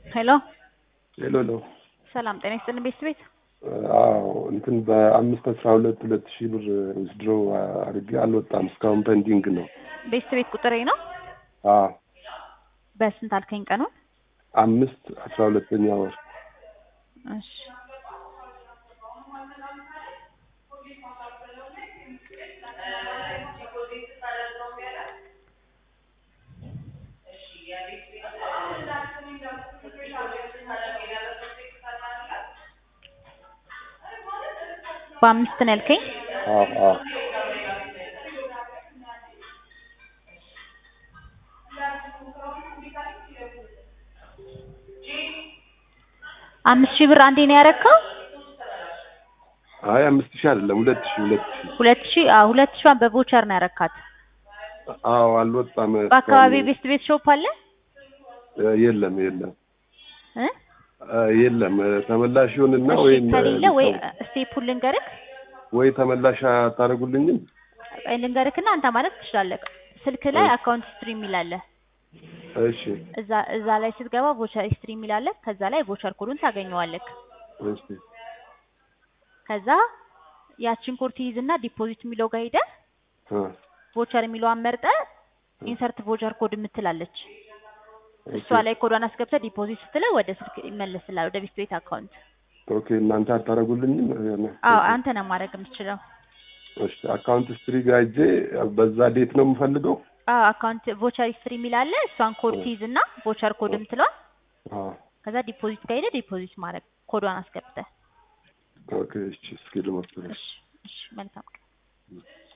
ሄሎ ሄሎ ሄሎ። ሰላም ጤና ይስጥልን ቤት ቤት አዎ እንትን በአምስት አስራ ሁለት ሁለት ሺህ ብር ዊዝድሮ አድርጌ አልወጣም እስካሁን ፔንዲንግ ነው። ቤት ቤት ቁጥሬ ነው። አዎ በስንት አልከኝ ቀኑን? አምስት አስራ ሁለተኛ ወር እሺ በአምስት ነው ያልከኝ? አዎ አዎ አምስት ሺህ ብር አንዴ ነው ያረከው? አይ አምስት ሺህ አይደለም ሁለት ሺህ ሁለት ሺህ ሁለት ሺህ አዎ ሁለት ሺህዋን በቮቸር ነው ያረካት። አዎ አልወጣም። በአካባቢ እስካሁን ቤስት ቤት ሾፕ አለ እ የለም የለም እ እ የለም ተመላሽ ይሁንና እሺ ወይም ከሌለ ወይ ስቴፑን ልንገርክ ወይ ተመላሽ አታደርጉልኝም? እ ልንገርክና አንተ ማለት ትችላለህ። ስልክ ላይ እሺ። አካውንት ሂስትሪ የሚል አለ። እሺ እዛ እዛ ላይ ስትገባ ቮቸር ሂስትሪ የሚል አለ። ከዛ ላይ ቮቸር ኮዱን ታገኘዋለህ። እሺ ከዛ ያችን ኮድ ትይዝና ዲፖዚት የሚለው ጋር ሄደህ አ ቮቸር የሚለዋን መርጠህ ኢንሰርት ቮቸር ኮድ የምትላለች እሷ ላይ ኮዷን አስገብተህ ዲፖዚት ስትለው ወደ ስልክ ይመለስልሃል፣ ወደ ቤት ቤት አካውንት። ኦኬ እናንተ አታደርጉልኝም? አዎ አንተ ነው ማድረግ የምትችለው። እሺ አካውንት ስትሪ ጋር ሄጄ በዛ ዴት ነው የምፈልገው? አዎ አካውንት ቮቸር ሂስትሪ የሚል አለ። እሷን ኮድ ትይዝና ቮቸር ኮድ የምትለዋል አዎ ከዛ ዲፖዚት ጋር ሄደህ ዲፖዚት ማድረግ ኮዷን አስገብተህ። ኦኬ እሺ እስኪ ልሞክር። እሺ እሺ መልካም ቀን።